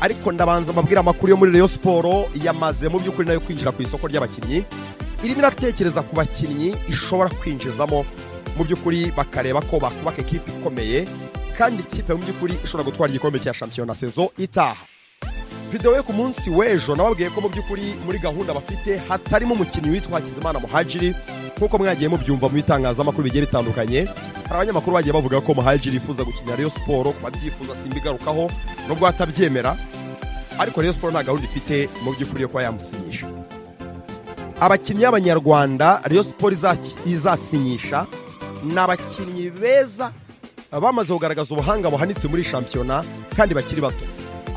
ariko ndabanza mbabwira amakuru yo muri Rayon Sport yamaze mu by'ukuri nayo kwinjira ku isoko ry'abakinnyi irimo iratekereza ku bakinnyi ishobora kwinjizamo mu by'ukuri bakareba ko bakubaka ekipa ikomeye kandi ikipe mu by'ukuri ishobora gutwara igikombe cya shampiyona sezo itaha videwo yo ku munsi w'ejo nababwiye ko mu by'ukuri muri gahunda bafite hatarimo umukinnyi witwa hakizimana muhajiri nk'uko mwagiye mubyumva mu bitangazamakuru bigiye bitandukanye hari abanyamakuru bagiye bavuga ko muhajiri yifuza gukinira Rayon siporo kuba abyifuza simba igarukaho nubwo atabyemera ariko Rayon siporo nta gahunda ifite mu by'ukuri yo kuba yamusinyisha abakinnyi b'abanyarwanda Rayon siporo izasinyisha ni abakinnyi beza bamaze kugaragaza ubuhanga buhanitse muri shampiyona kandi bakiri bato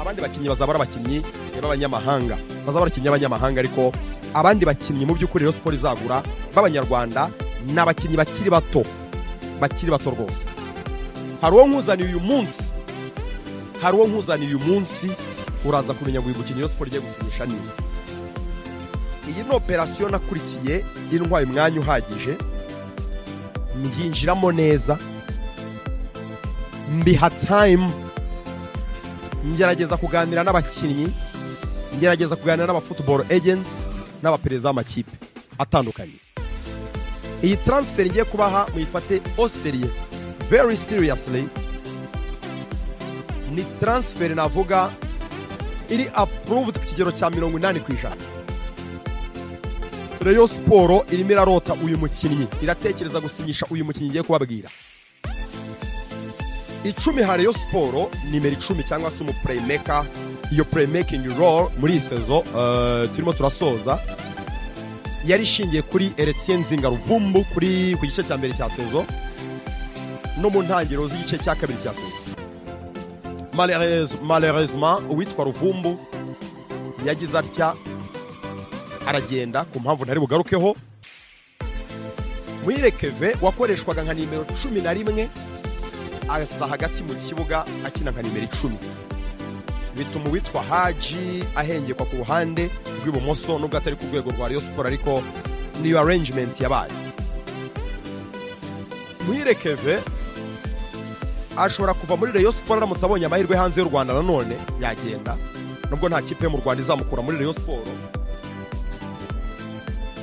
abandi bakinnyi bazaba ari abakinnyi b'abanyamahanga bazaba ari abakinnyi b'abanyamahanga ariko abandi bakinnyi mu by'ukuri rero siporo izagura b'abanyarwanda ni abakinnyi bakiri bato bakiri bato rwose hari uwo nkuzaniye uyu munsi hari uwo nkuzaniye uyu munsi uraza kumenya ngo uyu mukinnyi rero siporo igiye gusinyisha niba iyi ni operasiyo nakurikiye intwaye umwanya uhagije mbyinjiramo neza mbiha tayimu ngerageza kuganira n'abakinnyi ngerageza kuganira n'abafutuboro ejensi n'abaperezida b'amakipe atandukanye iyi taransiferi ngiye kubaha muyifate oseriye veri siriyasiri ni taransiferi navuga iri apuruvudi ku kigero cya mirongo inani ku ijana reyo siporo irimo irarota uyu mukinnyi iratekereza gusinyisha uyu mukinnyi igiye kubabwira icumi ha reyo siporo nimero icumi cyangwa se umupureyimeka iyo pureyimeki roro muri iyi sezo turimo turasoza yari ishingiye kuri eretiyeni nzinga ruvumbu kuri ku gice cya mbere cya sezo no mu ntangiriro z'igice cya kabiri cya sezo malerezima uwitwa ruvumbu yagize atya aragenda ku mpamvu ntari bugarukeho muyirekeve wakoreshwaga nka nimero cumi na rimwe asa hagati mu kibuga akina nka nimero icumi bituma uwitwa haji ahengekwa ku ruhande rw'ibumoso nubwo atari ku rwego rwa riyo siporo ariko niyo arrangement yabaye muyirekeve ashobora kuva muri riyo siporo aramutse abonye amahirwe hanze y'u rwanda nanone yagenda nubwo nta kipe yo mu rwanda izamukura muri riyo siporo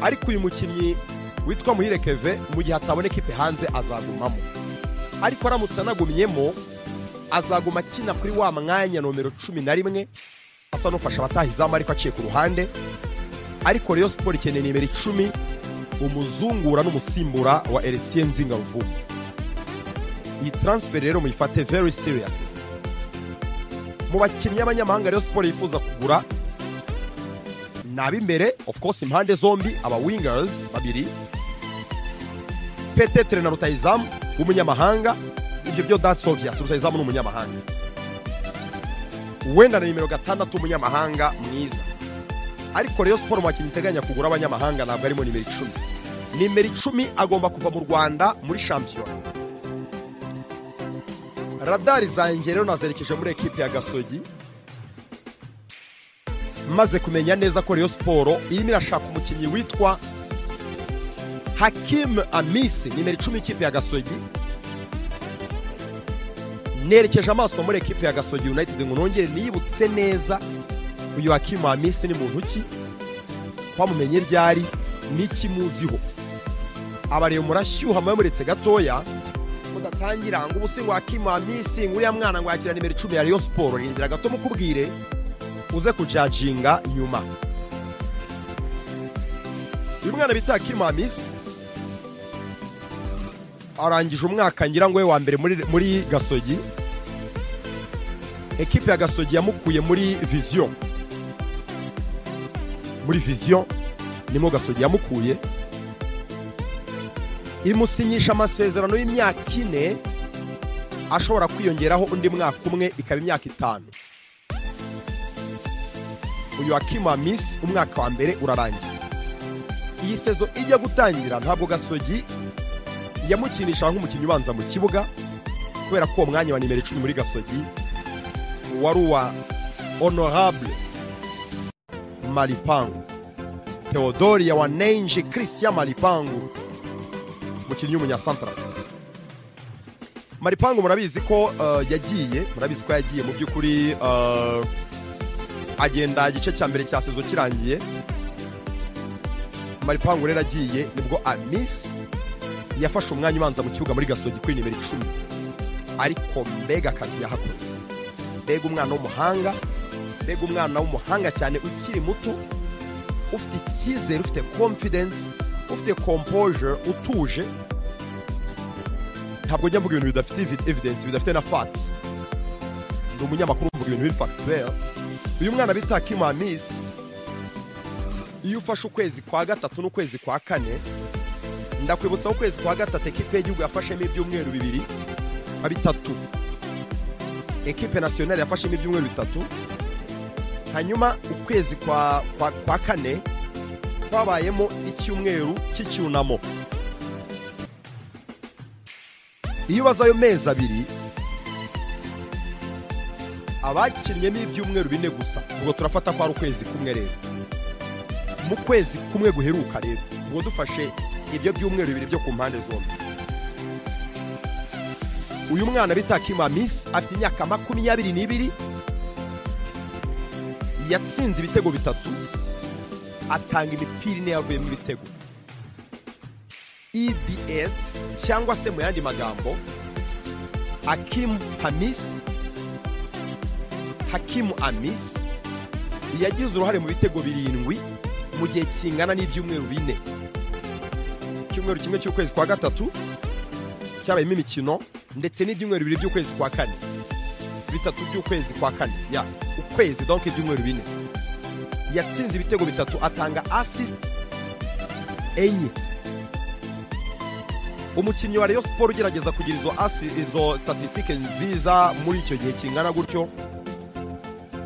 ariko uyu mukinnyi witwa muhirekeve mu gihe ataboneka ipe hanze azagumamo ariko aramutse anagumyemo azaguma akina kuri wa mwanya nomero cumi na rimwe asa n'ufasha abataha izamu ariko aciye ku ruhande ariko rero siporo ikeneye nimero icumi umuzungura n'umusimbura wa eretiyeni nzinga ruvumu iyi taransiferi rero muyifate veri siriyasi mu bakinnyi b'abanyamahanga rero siporo yifuza kugura ni ab'imbere ofu kose impande zombi aba wingers babiri petetere na rutayizamu w'umunyamahanga ibyo byo datsi obviyasi rutayizamu ni umunyamahanga wenda na nimero gatandatu umunyamahanga mwiza ariko rero siporo mu bakinnyi iteganya kugura abanyamahanga ntabwo arimo nimero icumi nimero icumi agomba kuva mu rwanda muri shampiyona radari zanjye rero nazerekeje muri ekipi ya gasogi maze kumenya neza ko Rayon siporo irimo irashaka umukinnyi witwa hakimu amisi nimero icumi ikipe ya gasogi nerekeje amaso muri ekipe ya gasogi yunayitedi ngo nongere niyibutse neza uyu hakimu amisi ni muntu ki twamumenye iryo ari n'ikimuziho abareba murashyuha muretse gatoya mudatangira ngo ubu ngo hakimu amisi nguriya mwana ngo yakira nimero icumi ya Rayon siporo rindira gato mukubwire uze kujajinga nyuma uyu mwana bita kimamisi arangije umwaka ngira ngo we wa mbere muri gasogi ekipe ya gasogi yamukuye muri viziyo muri viziyo nimo gasogi yamukuye imusinyisha amasezerano y'imyaka ine ashobora kwiyongeraho undi mwaka umwe ikaba imyaka itanu uyu wa misi umwaka wa mbere urarangiye iyi sezo ijya gutangira ntabwo gasogi yamukinisha nk'umukinnyi ubanza mu kibuga kubera ko uwo mwanya wa nimero icumi muri gasogi wari uwa honorable maripangu teodoriya wa nenje christian maripangu umukinnyi w'umunyasantara maripangu murabizi ko yagiye murabizi ko yagiye mu by'ukuri agenda igice cya mbere cya sezo kirangiye maripangu rero agiye nibwo anisi yafashe umwanya ubanza mu kibuga muri gasogi kuri nimero icumi ariko mbega akazi yahakoze mbega umwana w'umuhanga mbega umwana w'umuhanga cyane ukiri muto ufite icyizere ufite confidence ufite composure utuje ntabwo njya mvuga ibintu bidafite evi- evidence bidafite na fati ni umunyamakuru mvuga ibintu biri factuel uyu mwana bita kima misi iyo ufashe ukwezi kwa gatatu n'ukwezi kwa kane ndakwibutsa ko ukwezi kwa gatatu ekipe y'igihugu yafashemo ibyumweru bibiri a bitatu ekipe nasiyonari yafashemo ibyumweru bitatu hanyuma ukwezi kwa, kwa, kwa kane kwabayemo icyumweru cy'icyunamo iyo ubaze ayo mezi abiri abakinnye ni ibyumweru bine gusa ubwo turafata ko ari ukwezi kumwe rero mu kwezi kumwe guheruka rero ubwo dufashe ibyo byumweru bibiri byo ku mpande zombi uyu mwana bita kima misi afite imyaka makumyabiri n'ibiri yatsinze ibitego bitatu atanga imipira ine yavuyemo ibitego ebs cyangwa se mu yandi magambo hakimu hamis hakimu amis yagize uruhare mu bitego birindwi mu gihe kingana n'ibyumweru bine icyumweru kimwe cy'ukwezi kwa gatatu cyabayemo imikino ndetse n'ibyumweru bibiri by'ukwezi kwa kane bitatu by'ukwezi kwa kane ya ukwezi donke ibyumweru bine yatsinze ibitego bitatu atanga assist enye umukinnyi wa Rayon Sport ugerageza kugira izo asi izo statisitike nziza muri icyo gihe kingana gutyo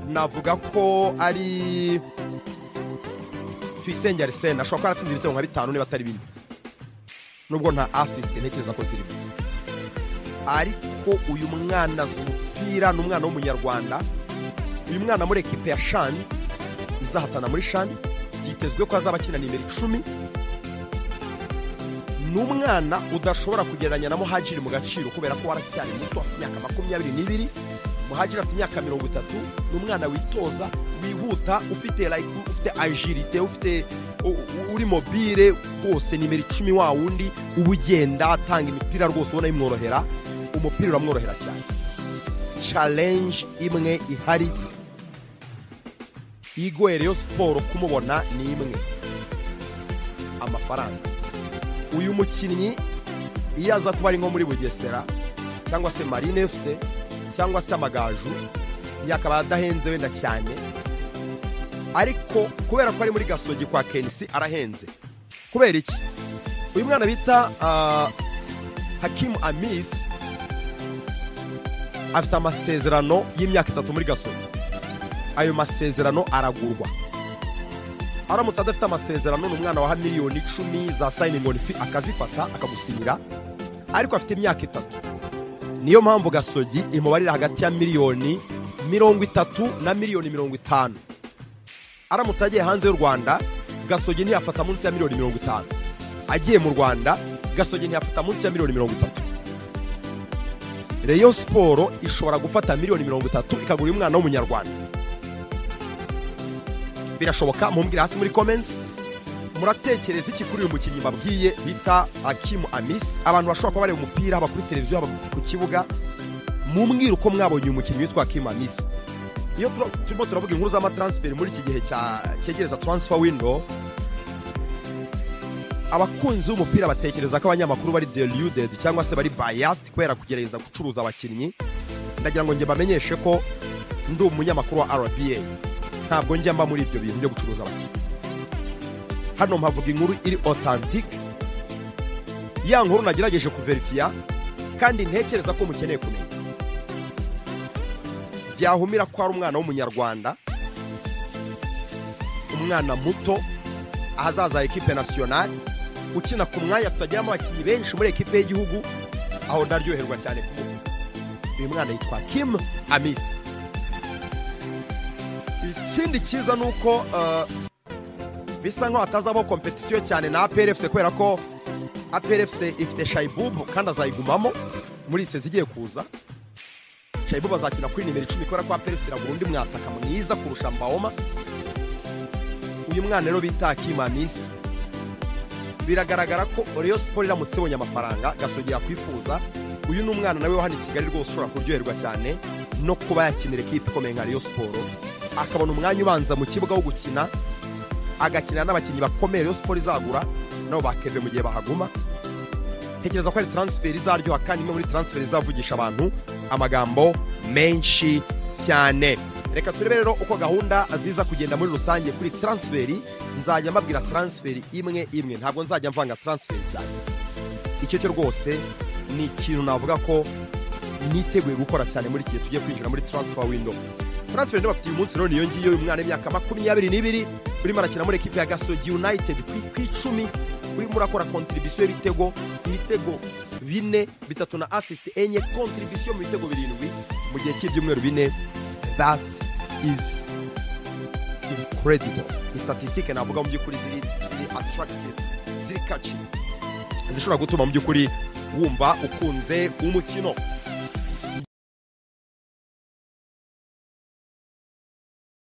navuga ko ari tuyisenge arisene ashobora kuba yaratsinze ibitego nka bitanu niba atari bine nubwo nta asisite ntekereza ko zirimo ariko uyu mwana azi umupira ni umwana w'umunyarwanda uyu mwana muri ekipe ya shani izahatana muri shani byitezwe ko azaba akina nimero icumi ni umwana udashobora kugereranya na muhajiri mu gaciro kubera ko waracyari muto afite imyaka makumyabiri n'ibiri muhajiri afite imyaka mirongo itatu ni umwana witoza wihuta ufite like, ufite agilite ufite u- u- uri mobile rwose nimero icumi wa wundi uba ugenda atanga imipira rwose ubona bimworohera umupira uramworohera cyane challenge imwe ihari igoye Rayon siporo kumubona ni imwe amafaranga uyu mukinnyi iyo aza kuba ari nko muri bugesera cyangwa se marine efuse cyangwa se amagaju yakaba adahenze wenda cyane ariko kubera ko ari muri gasogi kwa kenisi arahenze kubera iki uyu mwana bita ah, hakimu amisi afite amasezerano y'imyaka itatu muri gasogi ayo masezerano aragurwa aramutse adafite amasezerano ni umwana waha miliyoni icumi za sayiningi fi akazifata akagusinyira ariko afite imyaka itatu niyo mpamvu gasogi imubarira hagati ya miliyoni mirongo itatu na miliyoni mirongo itanu aramutse agiye hanze y'u rwanda gasogi ntiyafata munsi ya miliyoni mirongo itanu agiye mu rwanda gasogi ntiyafata munsi ya miliyoni mirongo itatu reyo siporo ishobora gufata miliyoni mirongo itatu ikagura umwana w'umunyarwanda birashoboka mumbwire hasi muri comments muratekereza iki kuri uyu mukinnyi babwiye bita akimu amisi abantu bashobora kuba bareba umupira haba kuri televiziyo haba ku kibuga mumbwire uko mwabonye uyu mukinnyi witwa akimu amisi iyo tura- turimo turavuga inkuru z'amataransiferi muri iki gihe cya- cyegereza taransifa windo abakunzi b'umupira batekereza ko abanyamakuru bari deluded cyangwa se bari bayased kubera kugerageza gucuruza abakinnyi ndagira ngo njye bamenyeshe ko ndi umunyamakuru wa rba ntabwo njya mba muri ibyo bintu byo gucuruza abakinnyi hano mpavuga inkuru iri otantike ya nkuru nagerageje kuverifiya kandi ntekereza ko mukeneye kumenya byahumira ko ari umwana w'umunyarwanda umwana muto ahazaza ekipe nasiyonari ukina ku mwanya tutageramo abakinnyi benshi muri ekipe y'igihugu aho ndaryoherwa cyane kumubona uyu mwana yitwa kim amisi ikindi cyiza ni uko eh, bisa nkaho hatazabaho kompetisiyo cyane na APRFC kubera ko APRFC ifite shayibubu kandi azayigumamo muri iyi sezi igiye kuza Shaibu bazakina kuri nimero icumi kubera ko Felix Iragura undi mwataka mwiza kurusha Mbaoma uyu mwana rero bita Akimamisi biragaragara ko Rayon Sport iramutse ibonye amafaranga gasogera kwifuza uyu ni umwana nawe wa hano i Kigali rwose ushobora kuryoherwa cyane no kuba yakinira ekipe ikomeye nka Rayon Sport akabona umwanya ubanza mu kibuga wo gukina agakina n'abakinnyi bakomeye Rayon Sport izagura nabo bakeve mu gihe bahaguma ntekereza ko ari transfer izaryoha kandi imwe muri transfer izavugisha abantu amagambo menshi cyane reka turebe rero uko gahunda ziza kugenda muri rusange kuri transfer nzajya mbabwira transfer imwe imwe ntabwo nzajya mvanga transfer cyane icyo cyo rwose ni ikintu navuga ko niteguye gukora cyane muri iki gihe tugiye kwinjira muri transfer window transfer window bafite uyu munsi rero niyo ngiyo uyu mwana w'imyaka makumyabiri n'ibiri urimo arakina muri ekipe ya gasogi united ku ku icumi urimo urakora kontribisiyo y'ibitego ibitego bine bitatu na asisiti enye kontribisiyo mu bitego birindwi mu gihe cy'ibyumweru bine that is incredible ni statisitike navuga mu by'ukuri ziri ziri attractive ziri catchy zishobora gutuma mu by'ukuri wumva ukunze umukino